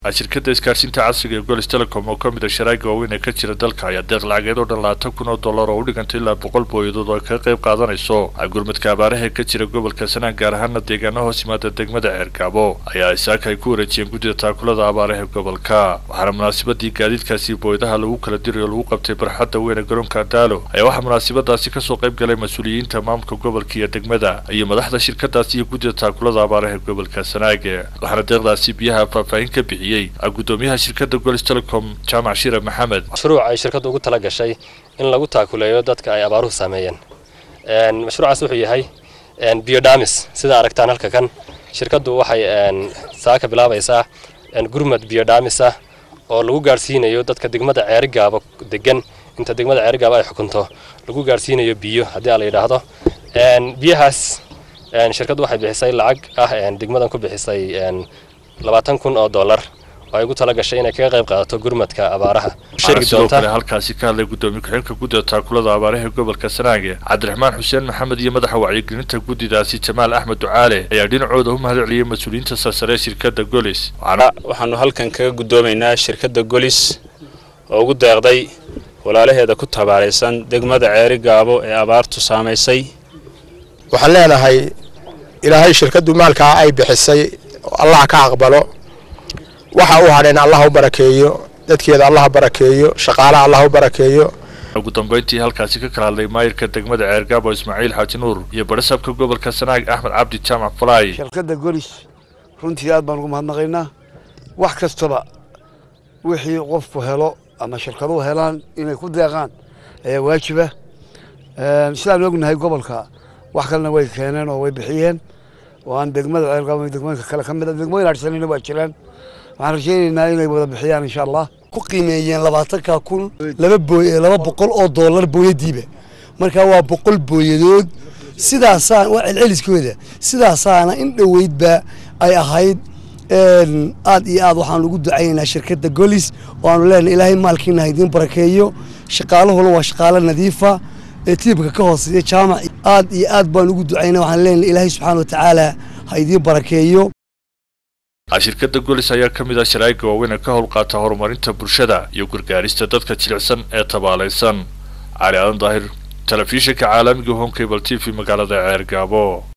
shirkadda isgaarsiinta casriga ee golis telecom oo ka mid a sharaaga waaweyn ee ka jira dalka ayaa deeq lacageed oo dhan labaatan kun oo dollar oo u dhigantay ilaa boqol booyadood oo ay kaga qayb qaadanayso gurmadka abaaraha ee ka jira gobolka sanaan gaar ahaana deegaano hoos yimaada degmada ceergaabo ayaa isaaka ay ku wareejiyeen guddida taakulada abaaraha ee gobolka waxaana munaasabadii gaadiidkaasi booyadaha lagu kala dirayo lagu qabtay barxadda weyn ee garoonka daalo ayaa waxaa munaasabadaasi kasoo qayb galay mas-uuliyiinta maamulka gobolka iyo degmada iyo madaxda shirkadaasi iyo guddida taakulada abaaraha ee gobolka sanaage waxaana deeqdaasi biyaha faahfaahin ka bixiyey gudoomiyaha shirkadda golis telecom jaamac shire maxamed mashruuc ay shirkaddu ugu tala gashay in lagu taakuleeyo dadka ay abaaruhu saameeyeen mashruucaas wuxuu yahay biodhamis sida aragtaan halka kan shirkaddu waxay saaka bilaabaysaa gurmad biodhamis ah oo lagu gaarsiinayo dadka degmada ceerigaaba degan inta degmada ceerigaaba ay xukunto lagu gaarsiinayo biyo haddii a la yidhaahdo biyahaas shirkaddu waxay bixisay lacag ah degmadan ku bixisay labaatan kun oo dollar oo ay ugu tala gashay inay kaga qayb qaadato gurmadka abaaraha sidoo kale halkaasi ka hadlay gudoomiye ku-xigeenka guddida taakulada abaaraha ee gobolka sanaage cabdiraxmaan xuseen maxamed iyo madaxa wacyigelinta guddidaasi jamaal axmed ducaale ayaa dhinacooda u mahad celiyey mas-uuliyiinta sarsare ee shirkadda golis waxaanu halkan kaga gudoomaynaa shirkadda golis oo ugu deeqday walaalaheeda ku tabaalaysan degmada ceeri gaabo ee abaartu saamaysay waxaan leenahay ilaahay shirkaddu maalkaa ay bixisay allah ka aqbalo waxa u hadheen allah u barakeeyo dadkeeda allah barakeeyo shaqaalaha allah u barakeeyo ugu dambeyntii halkaasi ka kala hadlay maayirka degmada ceergaabo ismaaciil xaaji nuur iyo badhasaabka gobolka sanaag axmed cabdi jaamac falaay shirkadda golis runtii aad baan ugu mahadnaqaynaa wax kastaba wixii qofku helo ama shirkaduhu helaan inay ku deeqaan ayaa waajiba sidaan ognahay gobolka wax kalena way keeneen oo way bixiyeen oo aan degmada ceergaabo degmooyinka kale ka mid a degmooyin harsanina waa jiraan waxaan rajaynaynaa inay wada bixiyaan insha allah ku qiimeeyeen labaatanka kun laba booy laba boqol oo dollar booyadiiba marka waa boqol booyadood sidaasaa waa celceliskooda sidaasaana in dhoweydba ay ahayd aad iyo aad waxaan ugu ducaynaynaa shirkadda golis oo aanu leenahay ilaahay maalkiina ha idiin barakeeyo shaqaalahuna waa shaqaalo nadiifa ee tiibka ka hooseeya jaamac aad iyo aad baan ugu ducaynaa waxaan leenahay ilaahay subxaana wa tacaala ha idiin barakeeyo shirkadda golis ayaa ka mid ah sharaa'iga waaweyn ee ka howlqaata horumarinta bulshada iyo gargaarista dadka jilicsan ee tabaalaysan cali aadan daahir telefishinka caalamiga home cable t v magaalada ceergaabo